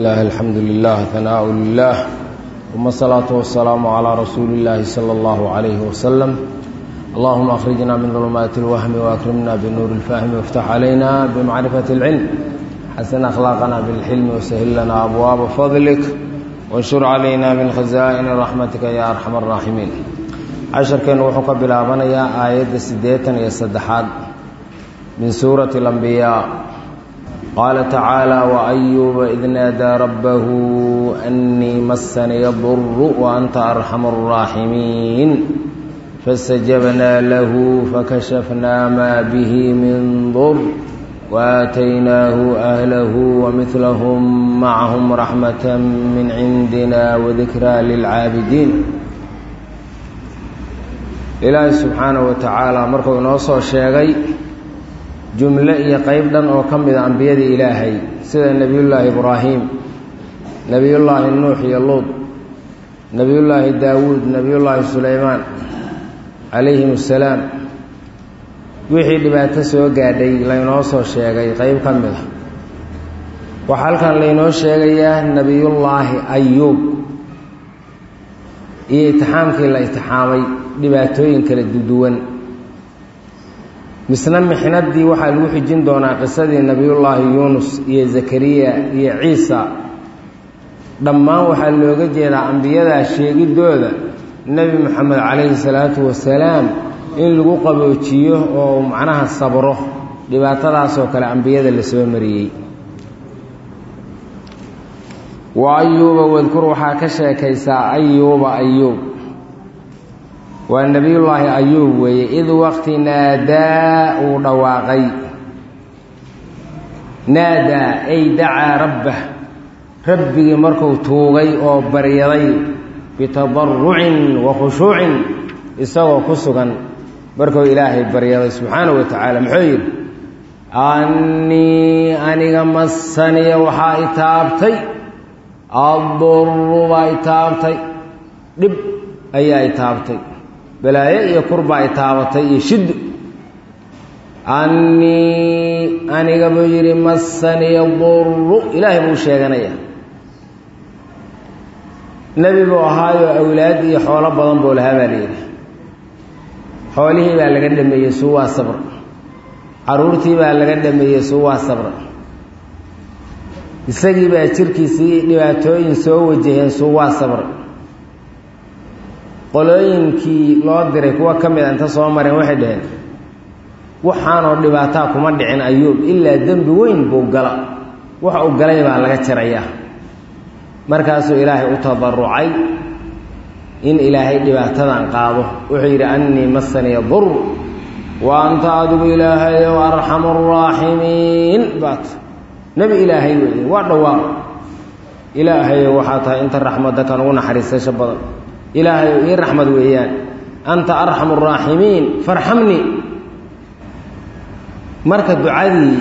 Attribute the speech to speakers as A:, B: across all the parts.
A: الله الحمد لله ثناء لله ثم الصلاة والسلام على رسول الله صلى الله عليه وسلم اللهم أخرجنا من ظلمات الوهم وأكرمنا بنور الفهم وافتح علينا بمعرفة العلم حسن أخلاقنا بالحلم وسهل لنا أبواب فضلك وانشر علينا من خزائن رحمتك يا أرحم الراحمين عشر كان وحك بلابنيا آية سديتا يسدحاد من سورة الأنبياء قال تعالى وأيوب إذ نادى ربه أني مسني الضر وأنت أرحم الراحمين فاستجبنا له فكشفنا ما به من ضر وآتيناه أهله ومثلهم معهم رحمة من عندنا وذكرى للعابدين إلهي سبحانه وتعالى مركو نوصو الشيغي jumle iyo qayb dhan oo ka mida ambiyadii ilaahay sida nebiyullaahi ibraahim nebiyullaahi nuux iyo luud nebiyullaahi daawuud nebiyullaahi sulaymaan calayhim assalaam wixii dhibaato soo gaadhay laynoo soo sheegay qayb ka mid a waxaa halkan laynoo sheegayaa nebiyullaahi ayuub iyo itixaamkii la itixaamay dhibaatooyin kala duwan misna mixnadii waxaa lagu xijin doonaa qisadii nebiyullaahi yuunus iyo zakariya iyo ciisa dhammaan waxaa looga jeedaa ambiyadaa sheegidooda nebi moxamed calayhi salaatu wasalaam in lagu qaboojiyo oo macnaha sabro dhibaatadaasoo kale ambiyada la soo mariyey wa ayuuba wadkur waxaa ka sheekaysaa ayuuba ayuub waa nebiyullaahi ayuub weeye id waqti naadaa uu dhawaaqay naadaa ay dacaa rabbah rabbigii markuu tuugay oo baryaday bitadarrucin wa khushuucin isagoo ku sugan markuu ilaahay baryaday subxaanahu wa tacaala muxuu yidhi annii aniga masaniya waxaa i taabtay addurru baa i taabtay dhib ayaa i taabtay balaayo iyo kurbaa i taabatay iyo shiddo annii aniga buu yidhi masaniya durru ilaahay buu sheeganayaa nebi buu ahaayoo awlaad iyo xoolo badan buu lahaa baa layidhi xoolihii baa laga dhameeyey suwaa sabr carruurtii baa laga dhameeyey suwaa sabr isagii baa jirkiisii dhibaatooyin soo wajaheen suwaa sabr qolooyinkii loo diray kuwa ka mid a inta soo mareen waxay dhaheen waxaanoo dhibaataa kuma dhicin ayuub ilaa dembi weyn buu gala wax uu galay baa laga jarayaa markaasuu ilaahay u tadarucay in ilaahay dhibaatadan qaado wuxuu yidhi annii masaniya dur wa anta adigu ilaahayow arxamu araaximiin baat nebi ilaahay weeye waa dhawaaq ilaahayow waxaa tahay inta raxmadda kan ugu naxariisasho badan ilaahayow ii raxmad weeyaan anta arxamu araaximiin farxamnii marka ducadii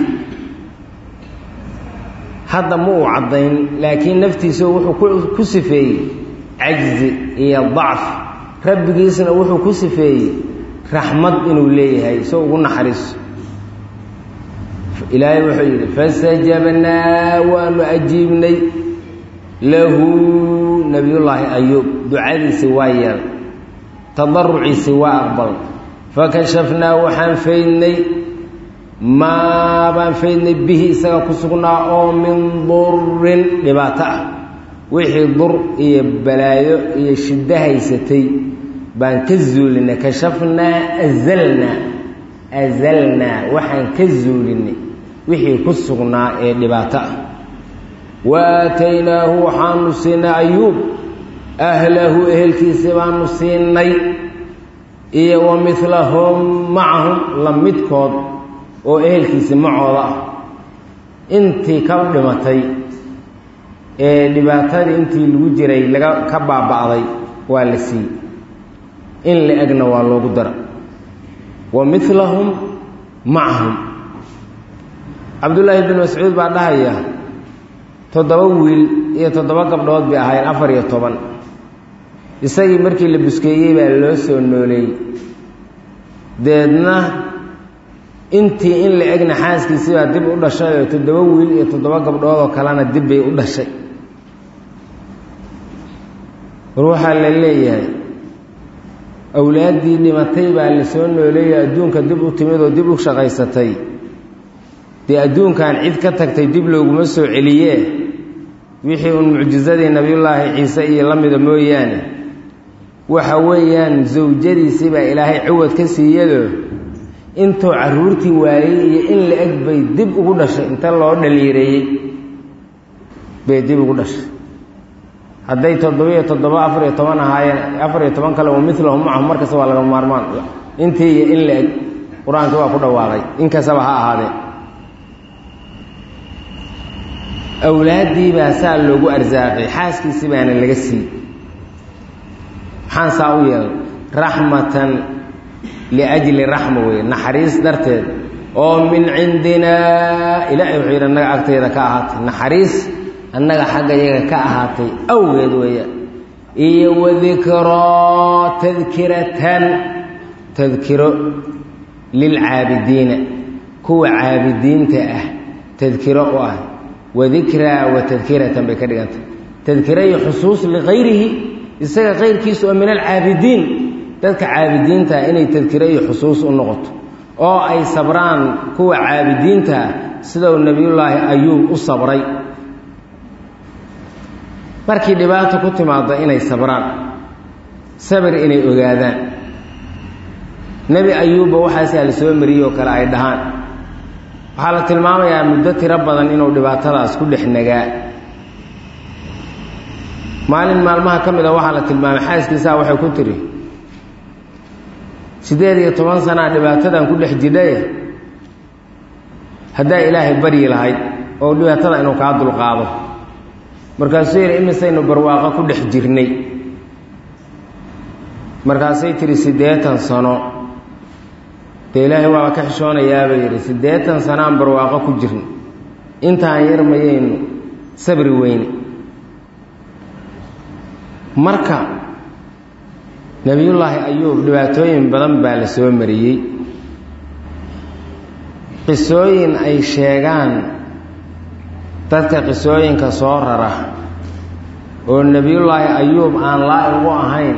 A: hadda ma uu caddayn laakiin naftiisa wuxuu ku sifeeyey cajzi iyo dacf rabbigiisna wuxuu ku sifeeyey raxmad inuu leeyahay soo ugu naxariiso ilaahay wuxuu yidhi fastajabnaa waanu ajiibnay lahu nebiyullaahi ayuub ducadiisi waa yeelay tadaruciisi waa aqbalay fakashafnaa waxaan faydnay maa baan faydnay bihi isaga ku sugnaa oo min durin dhibaato ah wixii dur iyo balaayo iyo shiddo haysatay baan ka zuulinay kashafnaa azalnaa azalnaa waxaan ka zuulinay wixii ku sugnaa ee dhibaato ah wa aataynaahu waxaanu siinay ayuub ahlahu ehelkiisi baanu siinay iyo wa midlahum macahum la midkood oo ehelkiisi macooda ah intii ka dhimatay ee dhibaatadii intii lagu jiray laga ka baaba'day waa la siiyey in la egna waa loogu dara wa midlahum macahum cabdullaahi bin mascuud baa dhahaya toddoba wiil iyo toddoba gabdhood bay ahaayeen afar iyo toban isagii markii la buskeeyey baa loo soo nooleeyey deedna intii in la egna xaaskiisii baa dib u dhashay oo toddoba wiil iyo toddoba gabdhood oo kalena dib bay u dhashay war waxaa la leeyahay awlaaddii dhimatay baa la soo nooleeya adduunka dib u timid oo dib u shaqaysatay dee adduunkan cid ka tagtay dib looguma soo celiyee wixii uun mucjisadii nebiyullaahi ciise iyo la mida mooyaane waxa weeyaan sawjadiisii baa ilaahay ciwad ka siiyado intuu carruurtii waayey iyo in la eg bay dib ugu dhashay inta loo dhaliireeyey bay dib ugu dhashay hadday toddobiyo toddoba afar iyo toban ahaayeen afar iyo toban kale wa milahum macahum markasta waa laga maarmaan intii iyo in la eg qur-aankii waa ku dhawaaqay inkastaba ha ahaadee awlaaddii baa saa loogu arsaaqay xaaskiisii baana laga siiyey maxaan saa u yeelay raxmatan liajli raxma weeye naxariis darteed oo min cindinaa ilaahay wuxuu yidhi annaga agtayda ka ahaatay naxariis annaga xagga yaga ka ahaatay awgeed weeyaan iyo wadikro tadkiratan tadkiro lilcaabidiina kuwa caabidiinta ah tadkiro u ah wadikraa wa tadkiratan bay ka dhigantay tadkiro iyo xusuus likayrihi isaga kayrkiisa oo min alcaabidiin dadka caabidiinta inay tadkiro iyo xusuus u noqoto oo ay sabraan kuwa caabidiinta sidau nebiyullaahi ayuub u sabray markii dhibaato ku timaado inay sabraan sabir inay ogaadaan nebi ayuubba waxaasaa la soo mariyey oo kale ay dhahaan waxaa la tilmaamayaa muddo tiro badan inuu dhibaatadaas ku dhex nagaa maalin maalmaha ka mid a waxaa la tilmaamay xaaskiisaa waxay ku tiri siddeed iyo toban sanaa dhibaatadan ku dhex jidhaye haddaa ilaahay baryi lahayd oo dhibaatada inuu kaa dulqaado markaasuu yidhi imisaynu barwaaqo ku dhex jirnay markaasay tihi siddeetan sano dee ilaahay waaba ka xishoonayaaba yidhi siddeetan sanaan barwaaqo ku jirna intaan yar mayaynu sabri weyne marka nebiyullaahi ayuub dhibaatooyin badan baa la soo mariyey qisooyin ay sheegaan dadka qisooyinka soo rara oo nebiyullaahi ayuub aan laa-igu ahayn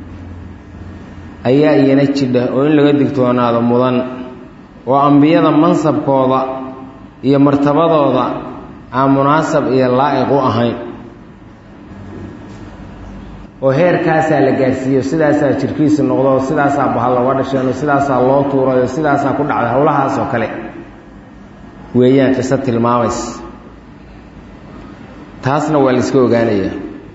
A: ayaa iyana jidha oo in laga digtoonaado mudan oo ambiyada mansabkooda iyo martabadooda aan munaasab iyo laa'iq u ahayn oo heerkaasaa la gaarsiiyo sidaasaa jirkiisa noqdo oo sidaasaa bahal looga dhasheen oo sidaasaa loo tuuray oo sidaasaa ku dhacday howlahaas oo kale weeyaan qiso tilmaamaysa taasna waa la iska ogaanayaa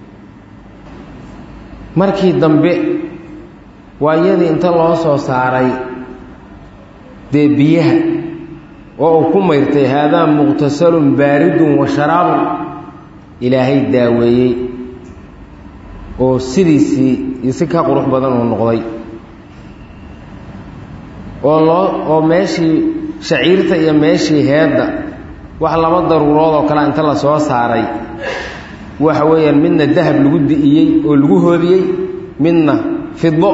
A: markii dambe waa iyadii inta loo soo saaray dee biyaha oo uu ku mayrtay haadaa muqtasalun baaridun wa sharaabun ilaahay daaweeyey oo sidiisii iyo si ka qurux badan uu noqday oo loo oo meeshii shaciirta iyo meeshii heedda wax laba daruurood oo kale inta la soo saaray waxa weeyaan midna dahab lagu di'iyey oo lagu hoodiyey midna fido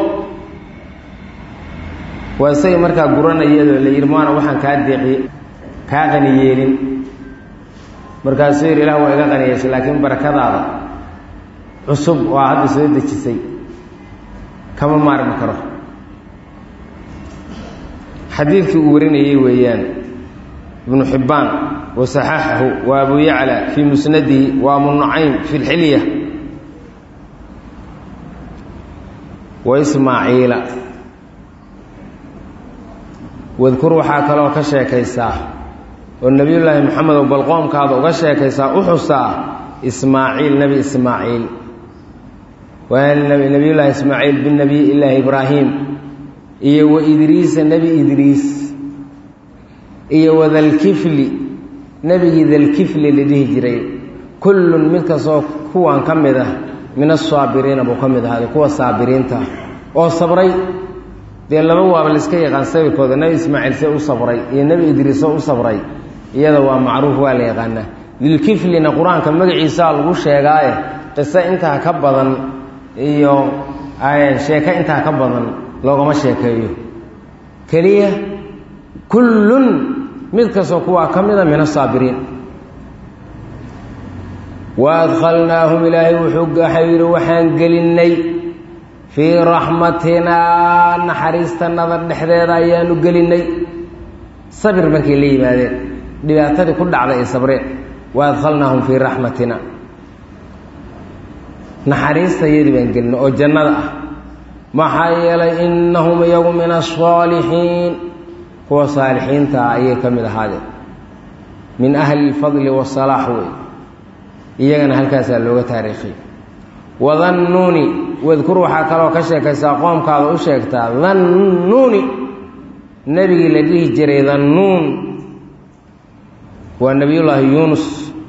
A: waa isagii markaa guranayadoo la yidhi maana waxaan kaa deeqiye kaa qani yeelin markaasuu yidhi ilah waa iga qaniyeysay laakiin barakadaada cusub oo hadda soo dejisay kama maarmi karo xadiidkii uu warinayey weeyaan ibnu xibbaan wa saxaxahu wa abu yacla fii musnadihi wa abu nucaym fi lxilya wa ismaaciila wadkur waxaa kaloo ka sheekaysaa oo nebiyullaahi moxamedow bal qoomkaada uga sheekaysaa u xusaa ismaaciil nebi ismaaciil waa nebiyullaahi ismaaciil binabiy illaahi ibraahim iyo wa idriisa nebi idriis iyo wadalkifli nebigii dalkifli la dhihi jiray kullun mid kastoo kuwan ka mid ah min asaabiriina buu ka mid ahaaday kuwa saabiriinta oo sabray dee laba waaba laiska yaqaan sabirkooda nebi ismaaciil see u sabray iyo nebi idriis oo u sabray iyada waa macruuf waa la yaqaanaa dilkiflina qur-aanka magaciisaa lagu sheegaaye qiso intaa ka badan iyo sheeko intaa ka badan loogama sheekeeyo keliya kullun mid kastoo kuwaa ka mida min asaabiriin wa adkhalnaahum ilaahay wuxuu waxau yidhi waxaan gelinnay fii raxmatinaa naxariistanada dhexdeeda ayaanu gelinnay sabir markay la yimaadeen dhibaatadii ku dhacday ay sabreen wa adkhalnaahum fii raxmatina naxariistayadii baan gelinay oo jannada ah maxaa yeelay innahum iyagu min asaalixiin kuwa saalixiinta ah ayay ka mid ahaadeen min ahli lfadli wasalaax wey iyagana halkaasaa looga taariikhiy wadannuuni wadkur waxaa kaloo ka sheekaysaa qoomkaada u sheegtaa dannuuni nebigii la dhihi jiray dannuun waa nebiyullaahi yuunus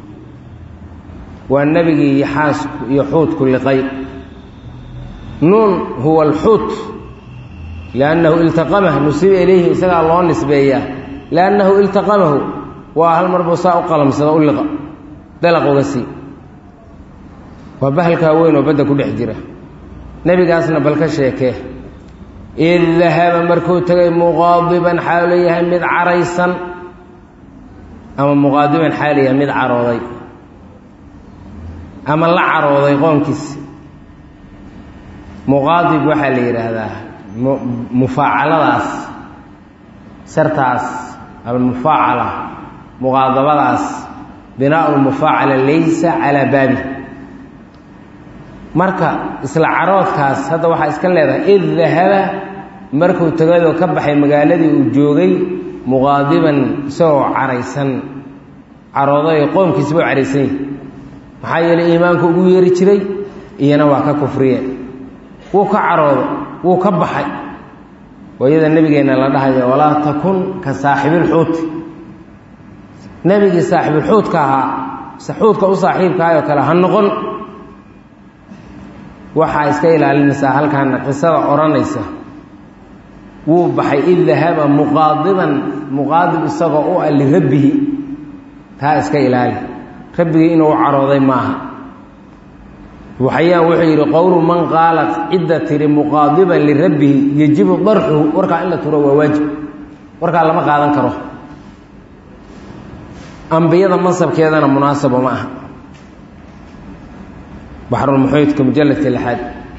A: waa nebigii yaxaasku iyo xuudku liqay nuun huwa alxuut liannahu iltaqamah nusiba ilayhi isagaa loo nisbeeyaa liannahu iltaqamahu waa hal mar buu saa u qalamsada u liqa dalaq uga sii waa bahalkaa weyn oo badda ku dhex jira nebigaasna bal ka sheekee id dahaba markuu tegay muqaadiban xaalu yahay mid caraysan ama muqaadiban xaalu yahay mid carooday ama la carooday qoonkiisi muqaadib waxaa la yidhaahdaa mufaacaladaas shartaas almufaacala muqaadabadaas binaau lmufaacala laysa calaa baabi marka isla caroodkaas hadda waxaa iska leedahay id dahaba markuu tegadoo ka baxay magaaladii uu joogay muqaadiban isagoo caraysan carooday qoomkiisba u caraysan yahi maxaa yeelay iimaanku ugu yeeri jiray iyana waa ka kufriyeen wuu ka carooday wuu ka baxay wayada nebigeenna la dhahaya walaa takun ka saaxibilxuuti nebigii saaxibilxuudka ahaa xuudka u saaxiibkaayoo kale ha noqon waxaa iska ilaalinaysaa halkaana qisada odhanaysa wuu baxay id dahaba muqaadiban muqaadib isagoo u ah lirabbihi taa iska ilaali rabbigii inuu carooday maaha waxayaan wuxuu yidhi qowlu man qaala cidda tiri muqaadiban lirabbihi yejibu darxuhu warkaa in la turo waa waajib warkaa lama qaadan karo ambiyada mansabkeedana munaasabo ma aha baxrulmuxiidka mujalladka lixaad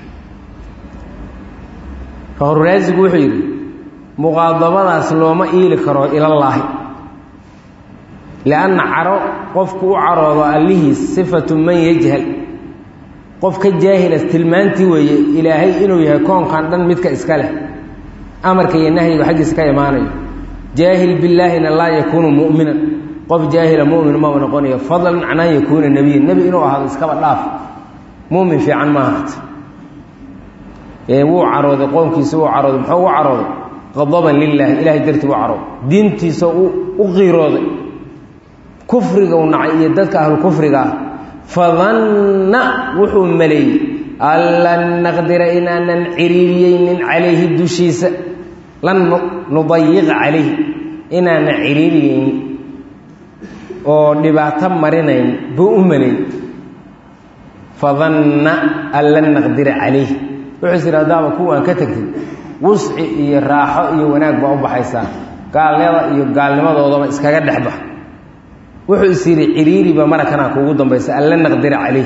A: fahruraasigu wuxuu yidhi muqaadabadaas looma iili karo ilallaahi lianna caro qofku u caroodo allihiis sifatu man yajhal qof ka jaahila tilmaantii weeye ilaahay inuu yahay koonkan dhan midka iska leh amarka iyo nahyiga xaggiisa ka imaanayo jaahil billaahina laa yakuunu mu'minan qof jaahila mu'min maba noqonayo fadlan can an yakuuna nebiyan nebi inuu ahaado iskaba dhaaf mumin fiican maaha wuu carooday qoomkiisa wuu carooday muxuu u carooday qadaban lilaahi ilahay dartii u carooday diintiisa u qiirooday kufriga u nacay iyo dadka ahlu kufriga ah fadanna wuxuu maleeyey an lan naqdira inaanan ciriiriyeynin calayhi dushiisa lan nudayiqa calayhi inaanan ciriiriyeynin oo dhibaato marinayn buu u maleeyey fadanna an lan naqdira calayh wuxuu is yidhi haddaaba kuwaan ka tegtay wusci iyo raaxo iyo wanaag baa u baxaysaa gaalnada iyo gaalnimadoodaba iskaga dhexbax wuxuu is yidhi ciriiriba marakanaa kuugu dambaysa an lan naqdira calayh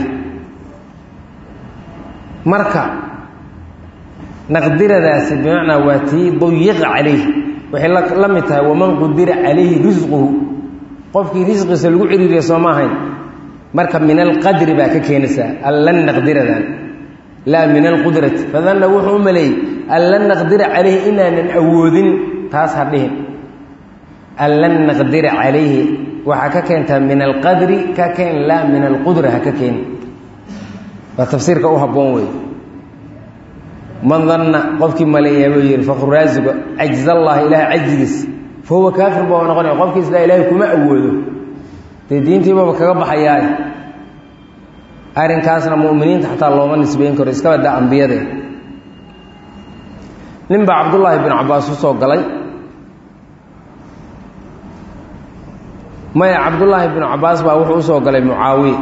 A: marka naqdiradaasi bimacnaa waa tii dayiqa calayh waxay la mid tahay waman qudira calayhi risquhu qofkii risqiisa lagu ciriiriya soo ma ahayn marka min alqadri baa ka keenaysaa an lan naqdiradan laa min alqudrati fadanna wuxuu u maleeyey an lan naqdira calayhi inaanan awoodin taas ha dhihin an lan naqdira calayhi waxaa ka keentaa min alqadri ka keen laa min alqudra ha ka keeni waa tafsiirka u habboon wey man danna qofkii maleeyaa buu yihi fakruraasiga cajz allahi ilahay cajigiis fa huwa kaafir baa noqonaya qofkii isla ilaahay kuma awoodo dee diintiibaba kaga baxayaa arrinkaasna mu'miniinta xataa looma nisbeyn karo iska badda ambiyadee nin baa cabdullaahi bin cabbaas u soo galay maya cabdullaahi bin cabbaas baa wuxuu usoo galay mucaawiya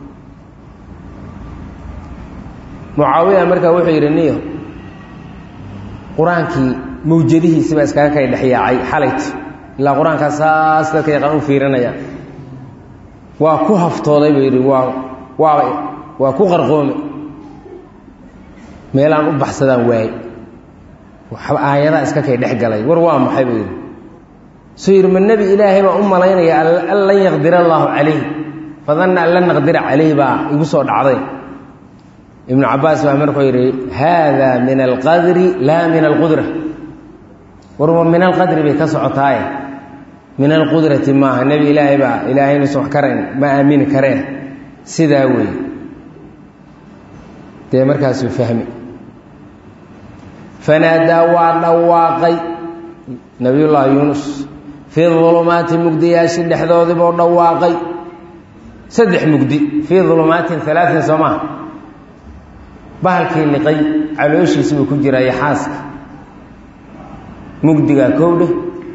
A: mucaawiya markaa wuxuu yidhi niyo qur-aankii mawjadihiisi baa iskaga kay dhexyaacay xalayt ilaa qur-aankaa saas dadka yaqaan u fiirinaya waa ku haftooday buu yidhi waa waaba waa ku qarqoome meelaan u baxsadaan waaye waxba aayadaa iska kay dhex galay war waa maxay buu yidhi suu yidhi ma nebi ilaahay baan u malaynaya an lan yaqdira allaahu calayh fadanna an lan naqdira calayh baa igu soo dhacday ibnu cabaas baa markuu yidhi haada min alqadri laa min alqudra warwa min alqadri bay ka socotaaye min alqudrati maaha nebi ilaahay baa ilaahay inuusan wax karayn ma aamini kareen sidaa weeye dee markaasuu fahmi fanaadaa waa dhawaaqay nabiyullaahi yuunus fii dulumaati mugdiyaashi dhexdoodiibuu dhawaaqay saddex mugdi fii dulumaatin alaain soo maha bahalkii liqay calooshiisi buu ku jiraayo xaaska mugdigaa kowdhe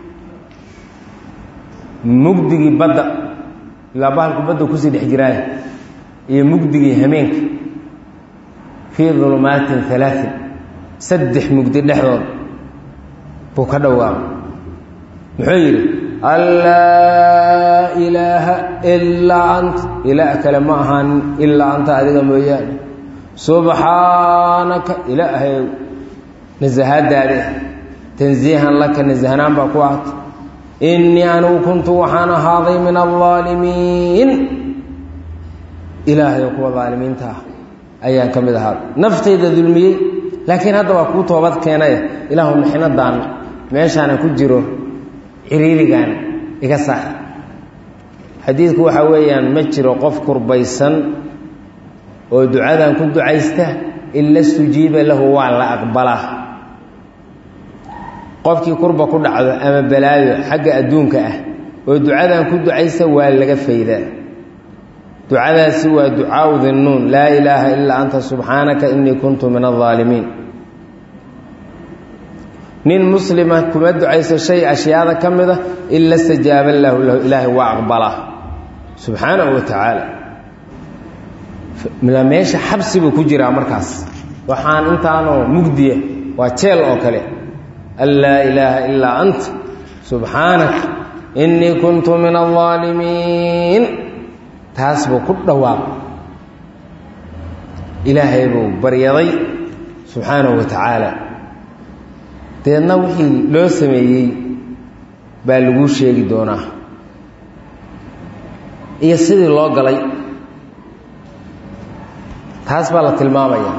A: mugdigii badda ilaa bahalku badda kusii dhex jiraayo iyo mugdigii hameenka fii dulumaatin alaain saddex mugdi dhexdood buu ka dhawaaqay muxuu yidhi allaa ilaaha ilaa anta ilaah kale ma ahaan ilaa anta adiga mooyaane subxaanaka ilaahay nasahaadaade tansiihan laka nasahnaan baa ku ahta innii anigu kuntu waxaan ahaaday min aldaalimiin ilaahay kuwa daalimiinta ah ayaan ka mid ahaaday naftayda dulmiyey laakiin hadda waa kuu toobad keenaya ilaahu mixnadaan meeshaana ku jiro ciriirigan iga saar xadiidku waxaa weeyaan ma jiro qof kurbaysan oo ducadan ku ducaysta ila stujiiba lahu waa la aqbalaa qofkii kurba ku dhacdo ama balaayo xagga adduunka ah oo ducadan ku ducaysta waa laga faydaa ducadaasi waa ducaau dinnuun laa ilaaha ilaa anta subxaanaka inii kuntu min aldaalimiin nin muslima kuma ducayso shay ashyaada ka mida ila stajaaba lahu lahu ilaahay waa aqbalaa subxaanahu wa tacaala meesha xabsi buu ku jiraa markaas waxaan intaanoo mugdiya waa jeel oo kale an laa ilaaha ilaa anta subxaanaka innii kuntu min aldaalimiin taas buu ku dhawaaq ilaahay buu baryaday subxaanahu wa tacaala deedna wixii loo sameeyey baa laguu sheegi doonaa iyo sidii loo galay taas baa la tilmaamaya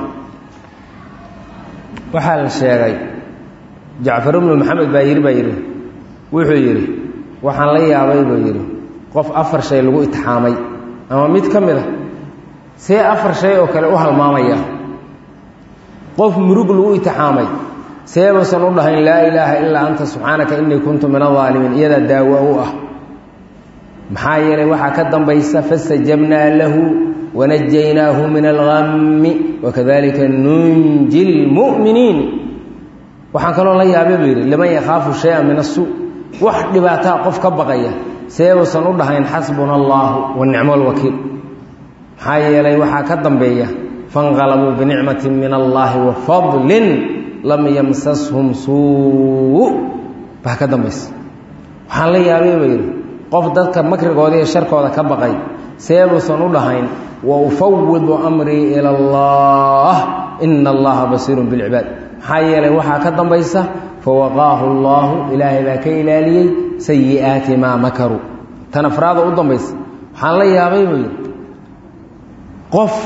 A: waxaa la sheegay jacfar ibnu maxamed baa yidhi baa yidhi wuxuu yidhi waxaan la yaabay buu yidhi qof afar shay lagu itixaamay ama mid ka mid a see afar shay oo kale u halmaamaya qof murug lagu itixaamay seebuusan u dhahayn laa ilaaha ilaa anta subxaanaka innii kuntu min aldaalimiin iyadaa daawo u ah maxaa yeelay waxaa ka dambaysa fastajabnaa lahu wanajaynaahu min algami wakadalika nunji lmu'miniin waxaan kaloo la yaabay buu yidhi liman yakhaafu shaya min asuu wax dhibaataa qof ka baqaya seebuusan u dhahayn xasbuna allaahu wa nicmo lwakiil maxaa yeelay waxaa ka dambeeya fanqalabuu binicmati min allaahi wa fadlin lam yamsashum suu baa ka dambaysa waxaan la yaabay buu yidhi qof dadka makrigooda iyo sharkooda ka baqay seebuusan u dhahayn wa ufawidu amrii ila allah ina allaha basiirun bilcibaad maxaa yeelay waxaa ka dambaysa fawaqaahu allaahu ilaahay baa ka ilaaliyey sayi'aati maa makaruu tan afraada u dambaysa waxaan la yaabay buu yidhi qof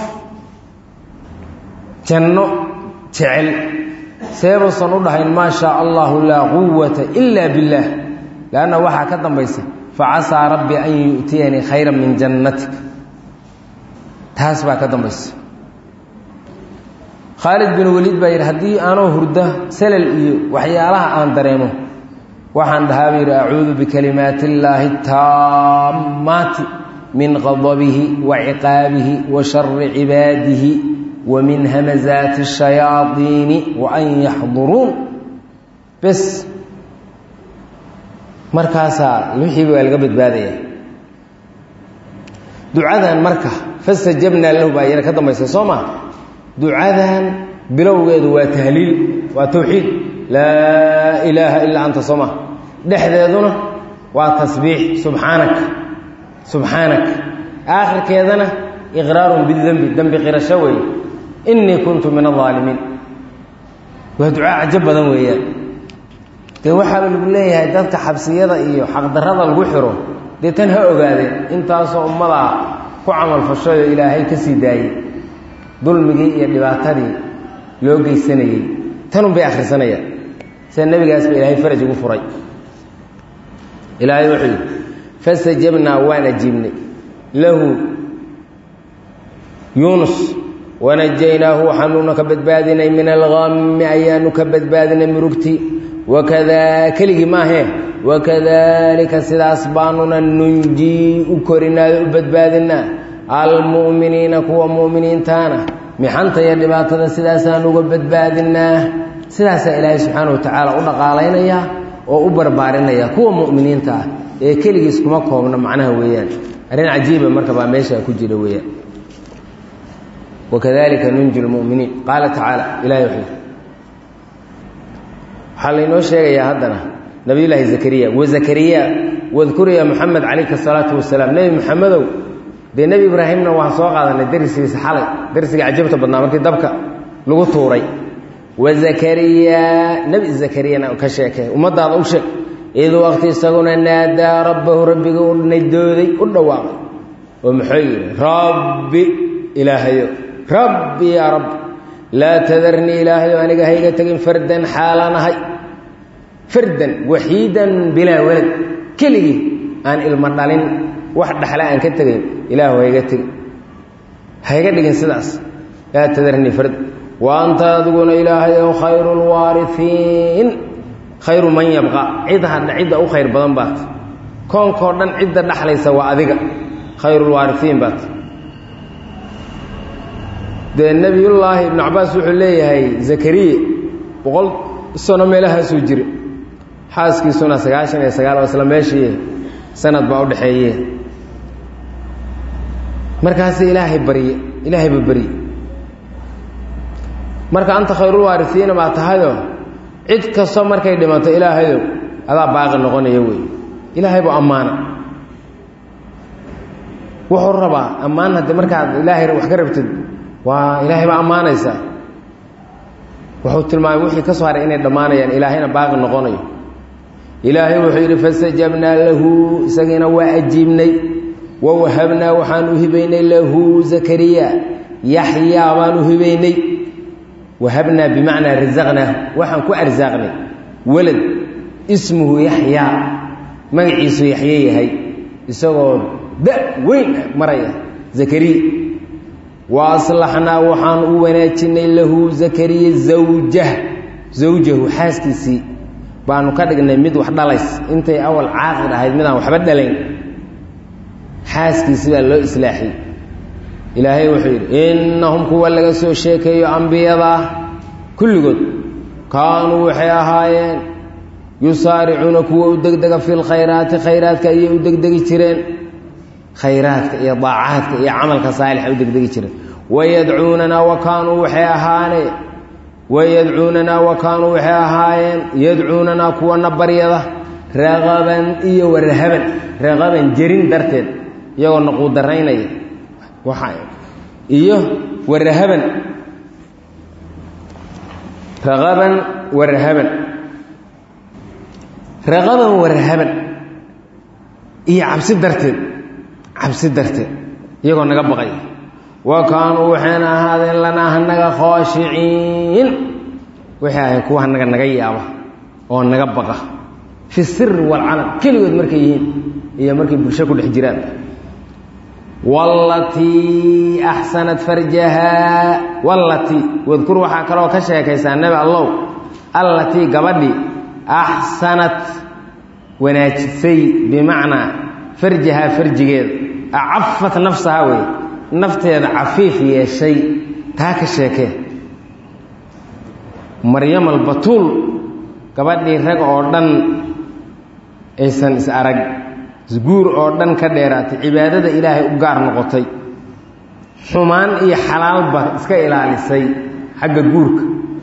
A: janno jecel seebuusan u dhahayn maa shaa allahu laa quwata ila biاllaah lanna waxaa ka dambaysa facasaa rabbi an yu'tiyanii khayra min jannatik taas baa ka dambaysa khaalid bin waliid baa yidhi haddii aanoo hurda salal iyo waxyaalaha aan dareemo waxaan dhahaa buu yidhi acuudu bikalimaati illaahi taammaati min qadabihi wa ciqaabihi wa shari cibaadihi wa min hamazaati shayaadiini wa an yaxduruun bes markaasaa wixiiba waa laga badbaadaya ducadan marka fastajabnaa lahu baa yana ka dambaysa soo maa ducadan bilowgeedu waa tahliil waa tawxiid laa ilaaha ilaa anta soo maa dhexdeeduna waa tasbiix subxaanaka subxaanaka aakhirkeedana iqraarun bidembi dembi qirasho weeye innii kuntu min alaalimiin waa ducaa cajo badan weeyaan dee waxaaba lagu leeyahay dadka xabsiyada iyo xaqdarrada lagu xiro dee tan ha ogaadeen intaasoo ummadaa ku camalfashayoo ilaahay ka sii daayey dulmigii iyo dhibaatadii loo geysanayey tanun bay akhrisanayaan sida nebigaas ba ilaahay faraj ugu furay ilaahay wuxuu yidhi fastajabnaa waan ajiibnay lahu yuunus wanajaynaahu waxaanuuna ka badbaadinay min alqami ayaanu ka badbaadinay murugti wakadaa keligii maahee wakadalika sidaas baanuna nunjii u korinaado u badbaadinaa almu'miniina kuwa mu'miniintaana mixanta iyo dhibaatada sidaasaan uga badbaadinaa sidaasaa ilaahay subxaana wa tacaala u dhaqaalaynayaa oo u barbaarinaya kuwa mu'miniinta ah ee keligiis kuma koobna macnaha weeyaan arrin cajiiba marka baa meeshaa ku jira weeyaan wakadalika nunji lmu'miniin qaala tacaala ilahay wuxuu waxaa laynoo sheegayaa haddana nabiyullaahi zakariya wa zakariya wadkur ya moxamed calayka asalaatu wasalaam nebi moxamedow dee nebi ibraahimna waan soo qaadanay darsigiisa xalay darsiga cajabta badnaa markii dabka lagu tuuray wa zakariya nebi zakariyana ka sheekee ummadaada u sheeg id waqti isaguna naadaa rabbahu rabbiga u naydooday u dhawaaqay oo muxuu yidhi rabbi ilaahayo rabbi yaa rabbi laa tadarnii ilaahayo aniga hayga tegin fardan xaalanahay fardan waxiidan bilaa walad keligii aan ilmo dhalin wax dhaxle aan ka tegayn ilaahu hayga tegin hayga dhigin sidaas laa tadarnii fardan wa anta adiguna ilaahayow khayru lwaariiin khayru man yabqa cid hadha cidda u khayr badan baat koonkoo dhan cidda dhaxlaysa waa adiga khayrulwaariiin baat dee nebiyullaahi ibnu cabaas wuxuu leeyahay zakariya boqol sano meelahaasuu jira xaaskiisuna sagaashan iyo sagaal oo isla meeshii sanad baa u dhexeeye markaas ilaahay barye ilaahayba barye marka anta khayrulwaariiina baa tahayoo cid kastoo markay dhimato ilaahayow adaa baaqi noqonaya wey ilaahay buu ammaana wuxuu rabaa ammaan haddii markaad ilaahay wax ka rabtid waa ilaahay baa ammaanaysaa wuxuu tilmaamay wixii ka soo haray inay dhammaanayaan ilaahayna baaqi noqonayo ilaahay wuxuu yidhi fastajabnaa lahu isagiina waa ajiibnay wa wahabnaa waxaan u hibaynay lahu zakariya yaxyaa baan u hibaynay wahabnaa bimacnaa rasaqnaahu waxaan ku arsaaqnay walad ismuhu yaxyaa magaciisu yaxye yahay isagoo da weyn maraya zakariya wa aslaxnaa waxaan u wanaajinay lahu zakariya zawjah zawjahu xaaskiisii baanu ka dhignay mid wax dhalays intay awal caaqid ahayd midaan waxba dhalayn xaaskiisi baa loo islaaxiyey ilaahay wuxuu yidhi innahum kuwa laga soo sheekeeyo ambiyadaa kulligood kaanuu waxay ahaayeen yusaaricuuna kuwa u degdega fi lkhayraati khayraadka ayay u degdegi jireen khayraadka iyo daacaadka iyo camalka saalixa u degdegi jireen wayadcuunanaa wa kaanuu waxay ahaaneen wayadcuunanaa wa kaanuu waxay ahaayeen yadcuunanaa kuwana baryada raqaban iyo warahaban raqaban jerin darteed iyagoo naquudaraynaya iyo warahaban raqaban warahaban raqaban warahaban iyo cabsi darteed cabsi darteed iyagoo naga baqay wa kaanuu waxayna ahaadeen lanaa hanaga khoashiciin waxay ahayn kuwa hanaga naga yaaba oo naga baqa fi siri walcalam keligood markay yihiin iyo markay bulsho ku dhex jiraan walatii axsanat farjahaa wallatii wadkur waxaa kaloo ka sheekaysaa nebi allow allatii gabadhii axsanat wanaajisay bimacnaa farjahaa farjigeeda acafat nafsahaa wey nafteeda cafiif yeeshay taa ka sheekee maryam albatuul gabadhii rag oo dhan aysan is arag isguur oo dhan ka dheeraatay cibaadada ilaahay u gaar noqotay xumaan iyo xalaalba iska ilaalisay xagga guurka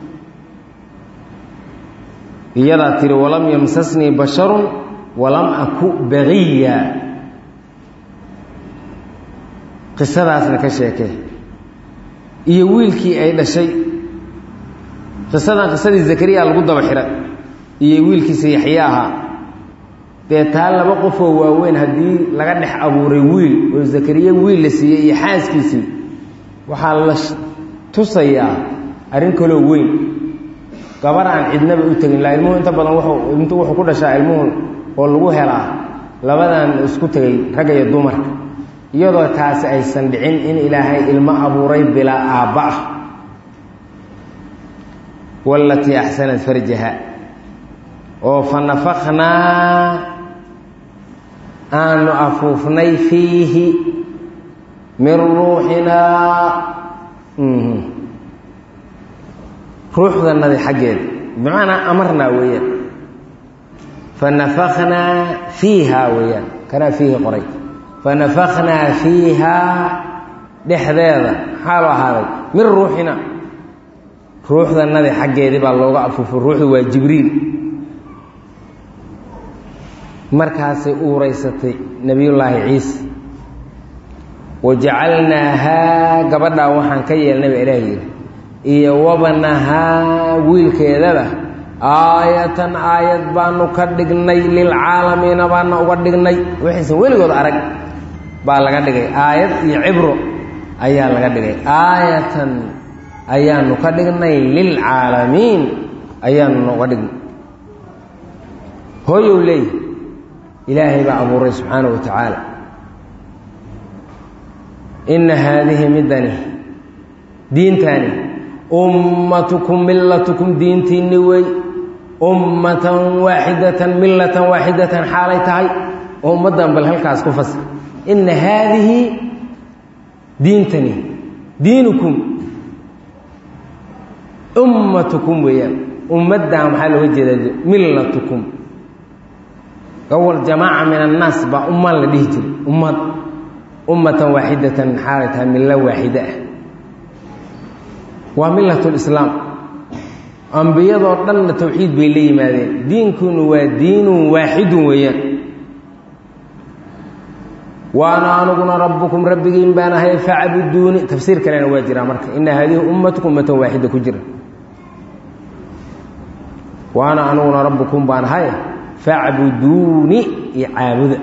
A: iyadaa tihi walam yamsasnii basharun walam aku baqiya qisadaasna ka sheekee iyo wiilkii ay dhashay qisadan qisadii zakariya lagu daba xiray iyo wiilkiisa yaxye ahaa dee taa laba qofoo waaweyn haddii laga dhex abuuray wiil oo zakariya wiil la siiyey iyo xaaskiisii waxaa la tusayaa arrin kaloo weyn gabar aan cidnaba u tegin laa ilmuhu inta badan wuxuu intu wuxuu ku dhashaa ilmuhu oo lagu helaa labadan isku tegay ragga iyo dumarka iyadoo taasi aysan dhicin in ilaahay ilmo abuuray bilaa aabba ah walatii axsanat farjaha oo fa nafaknaa aanu afuufnay fiihi min ruuxinaa ruuxdanadi xaggeeda bimacnaa amarnaa weeyaan fa nafaknaa fiiha weeyaan kanaa fiihi qoray fa nafaknaa fiihaa dhexdeeda maxaa loo ahaaday min ruuxina ruuxdanadi xaggeedii baa looga afuufay ruuxdu waa jibriil markaasay uuraysatay nebiyullaahi ciise wajacalnaahaa gabadhaa waxaan ka yeelnay baa ilaah yidhi iyo wabnahaa wiilkeedaba aayatan aayad baanu ka dhignay lilcaalamiina baana uga dhignay waxaysan weligood arag baa laga dhigay aayad iyo cibro ayaa laga dhigay aayatan ayaanu ka dhignay lilcaalamiin ayaanu uga dhignay hooyow leey ilaahay baa abuuray subxaana wa tacaala inna haadihi midani diintani ummatukum millatukum diintiinni wey ummatan waaxidatan millatan waaxidatan xaalay tahay oo ummaddan bal halkaas ku fasir inna haadihi diintani diinukum ummatukum weeyaan ummaddan waxaa looga jeedaa millatukum awal jamaaca min annaas baa ummaan la dhihi jiray ummad ummatan waaxidatan xaalay tahay millo waaxida ah waa milatulislaam ambiyadoo dhanna tawxiid bay la yimaadeen diinkunu waa diinun waaxidun weeyaan waana aniguna rabbukum rabbigiin baan ahay facbuduuni tafsiir kalena waa jiraa marka ina haadihi ummatukum ummatan waaxida ku jira waana aniguna rabbukum baan ahay facbuduuni iyo caabuda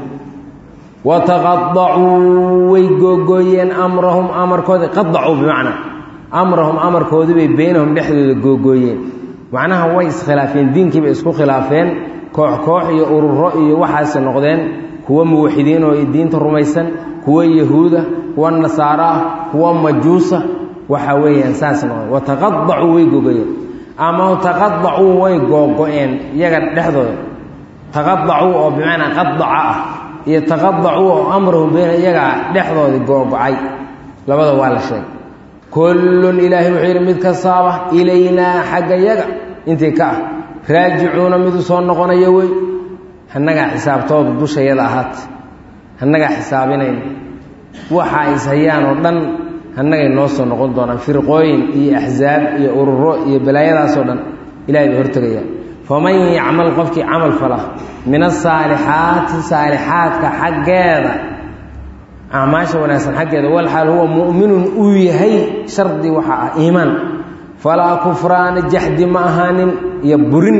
A: wataqadacuu way googooyeen amrahum amarkoodi qadacuu bimacnaa amrahum amarkoodii bay beynahum dhexdooda googooyeen macnaha way iskhilaafeen diinkiibay isku khilaafeen koox koox iyo ururo iyo waxaasi noqdeen kuwa muwaxidiin oo diinta rumaysan kuwa yahuuda kuwa nasaaro ah kuwa majuusa waxa weeyaan saas noqdeen wataqadacuu way googooyeen ama taqadacuu way googo-een iyaga dhexdooda taqadacuu oo bimacnaa qadaca ah iyo taqadacuu oo amrahum beyna iyagaa dhexdoodii googo-ay labada waa la sheegay kullun ilaahay wuxuu yidhi mid kastaaba ilaynaa xagga yaga intii ka ah raajicuuna mid u soo noqonaya wey hannagaa xisaabtooda dushayada ahaat hannagaa xisaabinayna waxa is hayaan oo dhan hannagay noo soo noqon doonaan firqooyin iyo axsaab iyo ururo iyo balaayadaasoo dhan ilahay bay hortegayaan faman yacmal qofkii camal fala min asaalixaati saalixaadka xaggeeda acmaasha wanaagsan xaggeeda walxaal huwa mu'minun uu yahay shardi waxaa ah iimaan falaa kufraana jaxdi ma ahaanin iyo burin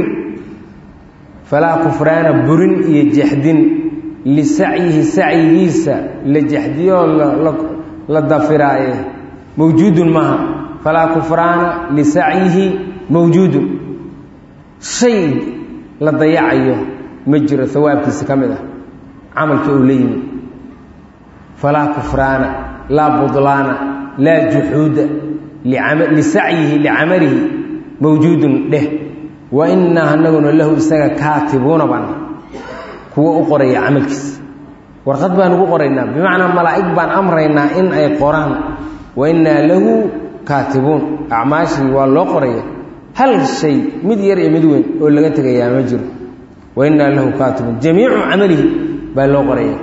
A: falaa kufraana burin iyo jaxdin lisacyihi sacyigiisa la jaxdiyoo la dafiraaye mawjuudun maaha falaa kufraana lisacyihi mawjuudun shay la dayacayo ma jiro hawaabkiisa ka mid ah camalka uu la yimi falaa kufraana laa budlaana laa juxuuda lisacyihi licamalihi mawjuudun dheh wa innaa anaguna lahu isaga kaatibuuna baan kuwa u qoraya camalkiisa warqad baan ugu qoraynaa bimacnaa malaa'ig baan amraynaa in ay qoraan wa innaa lahu kaatibuun acmaashii waa loo qoraya hal shay mid yar iyo mid weyn oo laga tegayaa ma jiro wa innaa lahu kaatibuun jamiicu camalihi baa loo qoraya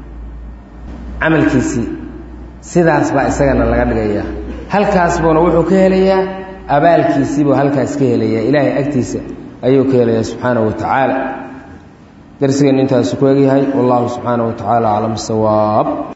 A: camalkiisii sidaas baa isagana laga dhigayaa halkaas buuna wuxuu ka helayaa abaalkiisiibuu halkaas ka helayaa ilaahay agtiisa ayuu ka helayaa subxaanahu wa tacaala darsigeennu intaasu ku egyahay wallahu subxaanahu wa tacaala aclam sawaab